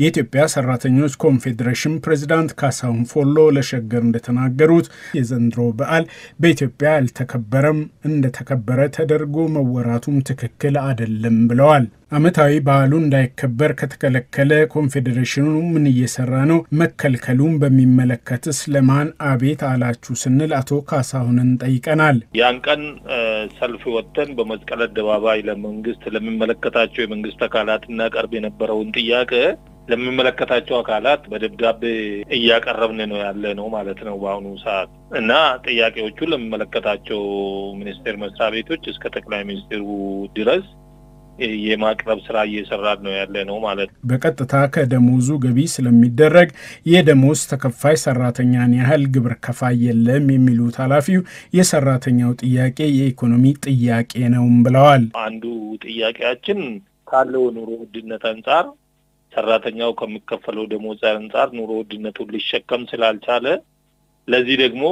የኢትዮጵያ ሰራተኞች ኮንፌዴሬሽን ፕሬዚዳንት ካሳሁን ፎሎ ለሸገር እንደተናገሩት የዘንድሮ በዓል በኢትዮጵያ አልተከበረም፣ እንደተከበረ ተደርጎ መወራቱም ትክክል አይደለም ብለዋል። ዓመታዊ በዓሉ እንዳይከበር ከተከለከለ ኮንፌዴሬሽኑ ምን እየሰራ ነው? መከልከሉን በሚመለከትስ ለማን አቤት አላችሁ ስንል አቶ ካሳሁንን ጠይቀናል። ያን ቀን ሰልፍ ወጥተን በመስቀል አደባባይ ለመንግስት ለሚመለከታቸው የመንግስት አካላት እናቀርብ የነበረውን ጥያቄ ለሚመለከታቸው አካላት በደብዳቤ እያቀረብን ነው ያለ ነው ማለት ነው በአሁኑ ሰዓት እና ጥያቄዎቹ ለሚመለከታቸው ሚኒስቴር መስሪያ ቤቶች እስከ ጠቅላይ ሚኒስትሩ ድረስ የማቅረብ ስራ እየሰራን ነው ያለ ነው ማለት ነው። በቀጥታ ከደሞዙ ገቢ ስለሚደረግ የደሞዝ ተከፋይ ሰራተኛን ያህል ግብር ከፋይ የለም የሚሉት ኃላፊው የሰራተኛው ጥያቄ የኢኮኖሚ ጥያቄ ነውም ብለዋል። አንዱ ጥያቄያችን ካለው ኑሮ ውድነት አንጻር ሰራተኛው ከሚከፈለው ደሞዝ አንጻር ኑሮ ውድነቱን ሊሸከም ስላልቻለ ለዚህ ደግሞ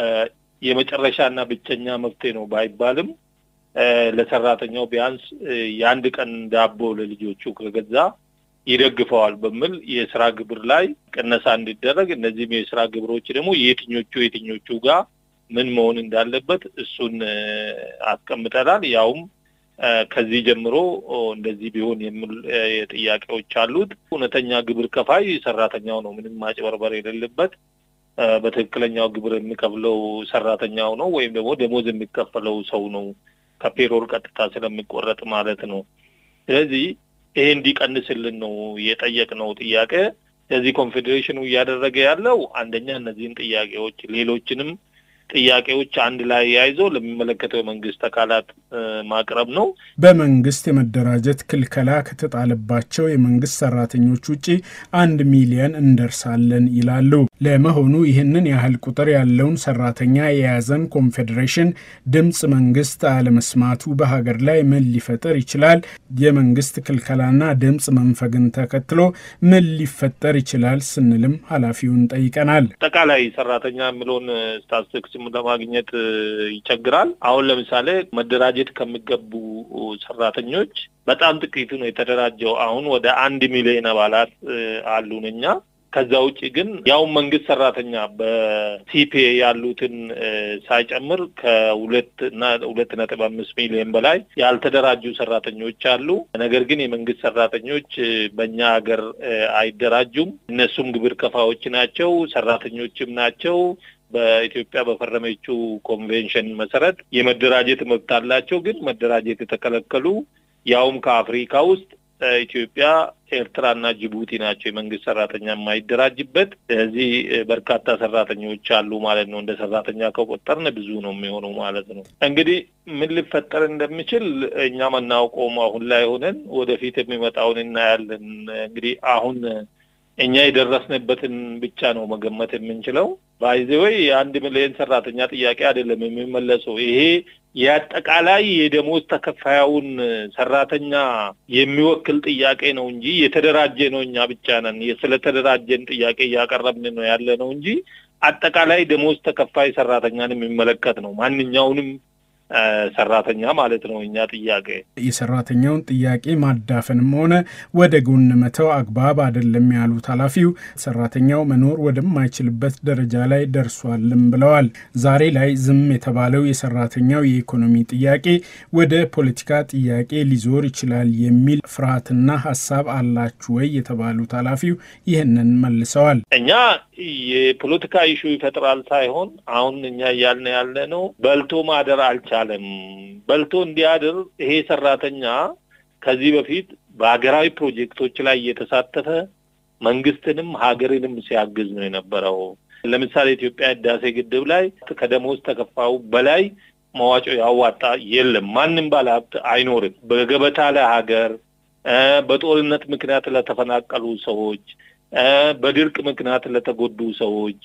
የመጨረሻና ብቸኛ መፍትሄ ነው ባይባልም ለሰራተኛው ቢያንስ የአንድ ቀን ዳቦ ለልጆቹ ከገዛ ይደግፈዋል በሚል የስራ ግብር ላይ ቅነሳ እንዲደረግ እነዚህም የስራ ግብሮች ደግሞ የትኞቹ የትኞቹ ጋር ምን መሆን እንዳለበት እሱን አስቀምጠናል። ያውም ከዚህ ጀምሮ እንደዚህ ቢሆን የሚል ጥያቄዎች አሉት። እውነተኛ ግብር ከፋይ ሰራተኛው ነው። ምንም ማጭበርበር የሌለበት በትክክለኛው ግብር የሚከፍለው ሰራተኛው ነው፣ ወይም ደግሞ ደሞዝ የሚከፈለው ሰው ነው ከፔሮል ቀጥታ ስለሚቆረጥ ማለት ነው። ስለዚህ ይሄ እንዲቀንስልን ነው የጠየቅነው ጥያቄ። ስለዚህ ኮንፌዴሬሽኑ እያደረገ ያለው አንደኛ እነዚህን ጥያቄዎች ሌሎችንም ጥያቄዎች አንድ ላይ ያይዞ ለሚመለከተው የመንግስት አካላት ማቅረብ ነው። በመንግስት የመደራጀት ክልከላ ከተጣለባቸው የመንግስት ሰራተኞች ውጪ አንድ ሚሊየን እንደርሳለን ይላሉ። ለመሆኑ ይህንን ያህል ቁጥር ያለውን ሰራተኛ የያዘን ኮንፌዴሬሽን ድምፅ መንግስት አለመስማቱ በሀገር ላይ ምን ሊፈጠር ይችላል? የመንግስት ክልከላና ድምፅ መንፈግን ተከትሎ ምን ሊፈጠር ይችላል ስንልም ኃላፊውን ጠይቀናል። አጠቃላይ ሰራተኛ የሚለውን ስታትስቲክስ ለማግኘት ይቸግራል። አሁን ለምሳሌ መደራጀት ከሚገቡ ሰራተኞች በጣም ጥቂቱ ነው የተደራጀው። አሁን ወደ አንድ ሚሊዮን አባላት አሉን እኛ ከዛ ውጭ ግን ያው መንግስት ሰራተኛ በሲፒኤ ያሉትን ሳይጨምር ከሁለት እና ሁለት ነጥብ አምስት ሚሊዮን በላይ ያልተደራጁ ሰራተኞች አሉ። ነገር ግን የመንግስት ሰራተኞች በእኛ ሀገር አይደራጁም። እነሱም ግብር ከፋዎች ናቸው፣ ሰራተኞችም ናቸው። በኢትዮጵያ በፈረመችው ኮንቬንሽን መሰረት የመደራጀት መብት አላቸው። ግን መደራጀት የተከለከሉ ያውም ከአፍሪካ ውስጥ ኢትዮጵያ፣ ኤርትራና ጅቡቲ ናቸው የመንግስት ሰራተኛ የማይደራጅበት። ስለዚህ በርካታ ሰራተኞች አሉ ማለት ነው። እንደ ሰራተኛ ከቆጠርን ብዙ ነው የሚሆነው ማለት ነው። እንግዲህ ምን ሊፈጠር እንደሚችል እኛ መናውቀውም አሁን ላይ ሆነን ወደፊት የሚመጣውን እናያለን። እንግዲህ አሁን እኛ የደረስንበትን ብቻ ነው መገመት የምንችለው። ባይዘወይ የአንድ ሚሊዮን ሰራተኛ ጥያቄ አይደለም የሚመለሰው። ይሄ የአጠቃላይ የደሞዝ ተከፋዩን ሰራተኛ የሚወክል ጥያቄ ነው እንጂ የተደራጀ ነው እኛ ብቻ ነን ስለተደራጀን ጥያቄ እያቀረብን ነው ያለ ነው እንጂ አጠቃላይ ደሞዝ ተከፋይ ሰራተኛን የሚመለከት ነው። ማንኛውንም ሰራተኛ ማለት ነው። እኛ ጥያቄ የሰራተኛውን ጥያቄ ማዳፈንም ሆነ ወደ ጎን መተው አግባብ አይደለም ያሉት ኃላፊው ሰራተኛው መኖር ወደማይችልበት ደረጃ ላይ ደርሷልም ብለዋል። ዛሬ ላይ ዝም የተባለው የሰራተኛው የኢኮኖሚ ጥያቄ ወደ ፖለቲካ ጥያቄ ሊዞር ይችላል የሚል ፍርሃትና ሀሳብ አላችሁ ወይ የተባሉት ኃላፊው ይህንን መልሰዋል። እኛ የፖለቲካ ኢሹ ይፈጥራል ሳይሆን አሁን እኛ እያልን ያለ ነው በልቶ ማደር አልቻለም። በልቶ እንዲያድር ይሄ ሰራተኛ ከዚህ በፊት በሀገራዊ ፕሮጀክቶች ላይ እየተሳተፈ መንግስትንም ሀገርንም ሲያግዝ ነው የነበረው። ለምሳሌ ኢትዮጵያ ህዳሴ ግድብ ላይ ከደሞዝ ተከፋዩ በላይ መዋጮ ያዋጣ የለም። ማንም ባለሀብት አይኖርም። በገበታ ለሀገር በጦርነት ምክንያት ለተፈናቀሉ ሰዎች፣ በድርቅ ምክንያት ለተጎዱ ሰዎች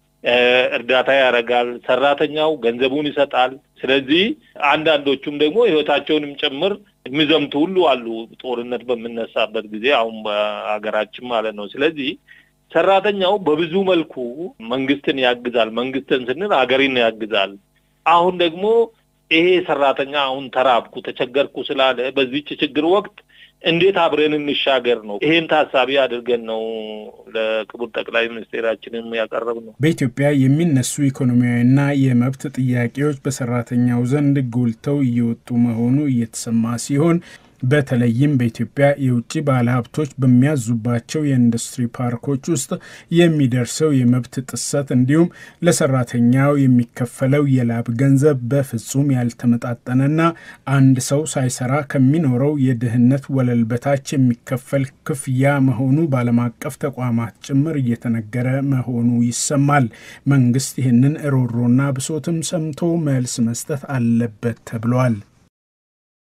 እርዳታ ያደርጋል። ሰራተኛው ገንዘቡን ይሰጣል። ስለዚህ አንዳንዶቹም ደግሞ ህይወታቸውንም ጭምር የሚዘምቱ ሁሉ አሉ። ጦርነት በምነሳበት ጊዜ አሁን በሀገራችን ማለት ነው። ስለዚህ ሰራተኛው በብዙ መልኩ መንግስትን ያግዛል። መንግስትን ስንል ሀገርን ያግዛል። አሁን ደግሞ ይሄ ሰራተኛ አሁን ተራብኩ፣ ተቸገርኩ ስላለ በዚች ችግር ወቅት እንዴት አብረን እንሻገር ነው። ይሄን ታሳቢ አድርገን ነው ለክቡር ጠቅላይ ሚኒስቴራችንም ያቀረብ ነው። በኢትዮጵያ የሚነሱ ኢኮኖሚያዊና የመብት ጥያቄዎች በሰራተኛው ዘንድ ጎልተው እየወጡ መሆኑ እየተሰማ ሲሆን በተለይም በኢትዮጵያ የውጭ ባለሀብቶች በሚያዙባቸው የኢንዱስትሪ ፓርኮች ውስጥ የሚደርሰው የመብት ጥሰት እንዲሁም ለሰራተኛው የሚከፈለው የላብ ገንዘብ በፍጹም ያልተመጣጠነና አንድ ሰው ሳይሰራ ከሚኖረው የድህነት ወለል በታች የሚከፈል ክፍያ መሆኑ በዓለም አቀፍ ተቋማት ጭምር እየተነገረ መሆኑ ይሰማል። መንግስት ይህንን ሮሮና ብሶትም ሰምቶ መልስ መስጠት አለበት ተብሏል።